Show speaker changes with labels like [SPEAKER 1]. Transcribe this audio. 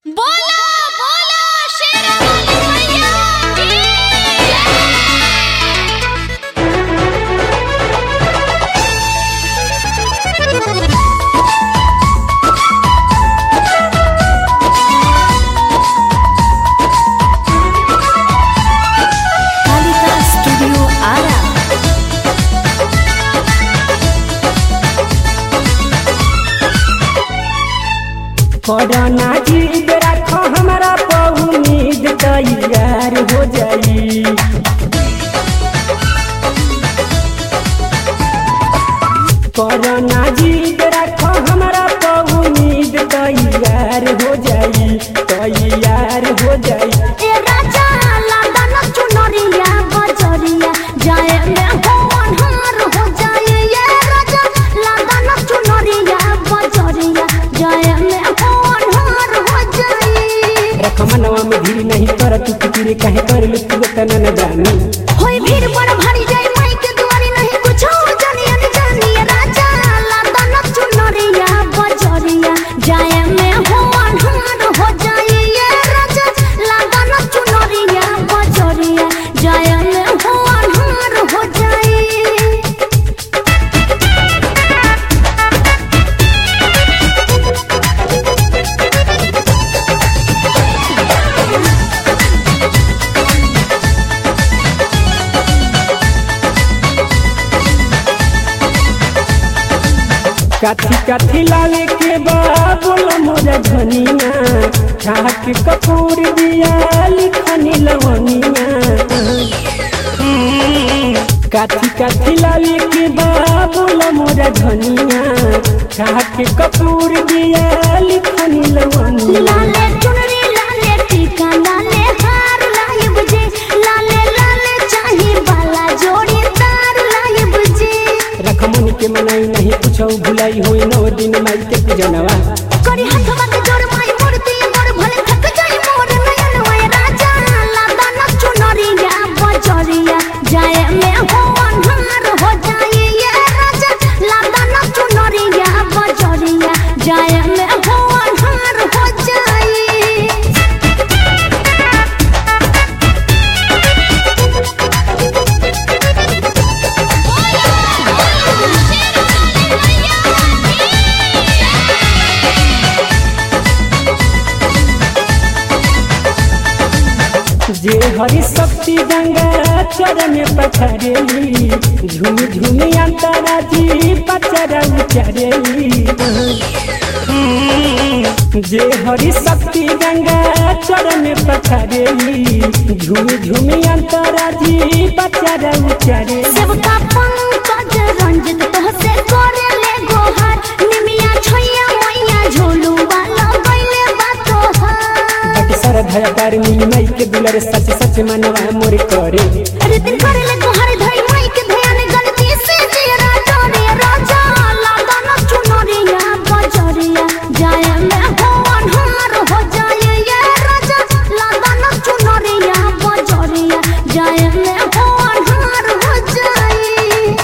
[SPEAKER 1] बोला बोला शेरावाली मैया की जय।
[SPEAKER 2] कालिका स्टूडियो आरा
[SPEAKER 3] कोरोना जीत रखो हमारा पर उम्मीद तैयार हो जाई कोरोना जीत रखो हमारा पर उम्मीद तैयार हो जाई तैयार हो जाई
[SPEAKER 2] ए राजा लादन चुनरिया बजरिया जाए में हो अनहार हो जाए ये राजा लादन चुनरिया बजरिया जाए में हो अनहार हो जाए
[SPEAKER 3] रख मनवा में धीर नहीं कर तू फिक्र काहे कर लू तू तना न जानी
[SPEAKER 2] होई भीड़ बड़ भारी जाए माई के दुआरी नहीं कुछ हो जानी अनजानी ए राजा लादन चुनरिया बजरिया जाए में हो अनहार हो जाए ये राजा लादन चुनरिया बजरिया जाए में हो अनहार हो जाए
[SPEAKER 3] काथी काथी लावे के बा बोलो मोरा धनिया ठाक कपूर दिया लिखनी लवनिया काथी काथी लावे के बा बोलो मोरा धनिया ठाक कपूर दिया लिखनी लवनिया
[SPEAKER 2] लाले चुनरी लाले टीका लाले हार लाए बुझे लाले लाले चाही बाला जोड़ी तार लाए बुझे
[SPEAKER 3] रखमन के मनाई नहीं कुछ भुलाई हुई नौ दिन माई के पूजनवा
[SPEAKER 2] करी हथवा के जोड़ माई मूर्ति मोर भले थक जाई मोर नयन वय राजा लादा न चुनरिया बजरिया जाए में हो अन्हार हो जाए ये राजा लादा न चुनरिया बजरिया जाए में हो अन्हार हो जाए
[SPEAKER 3] जे हरि शक्ति गंगा चरण पथरेली झूम झूम अंतरा जी पचरा उचरेली जे हरि शक्ति गंगा चरण पथरेली झूम झूम अंतरा जी पचरा उचरेली
[SPEAKER 2] सेवका पंकज रंजित तोहसे करे ले गोहार निमिया छैया मैया झोलू वाला गइले बातो हार
[SPEAKER 3] बट सरधा तारनी माई के दुलर सच सच मनवा मोर करे
[SPEAKER 2] अरे दिन करे ले गोहार धई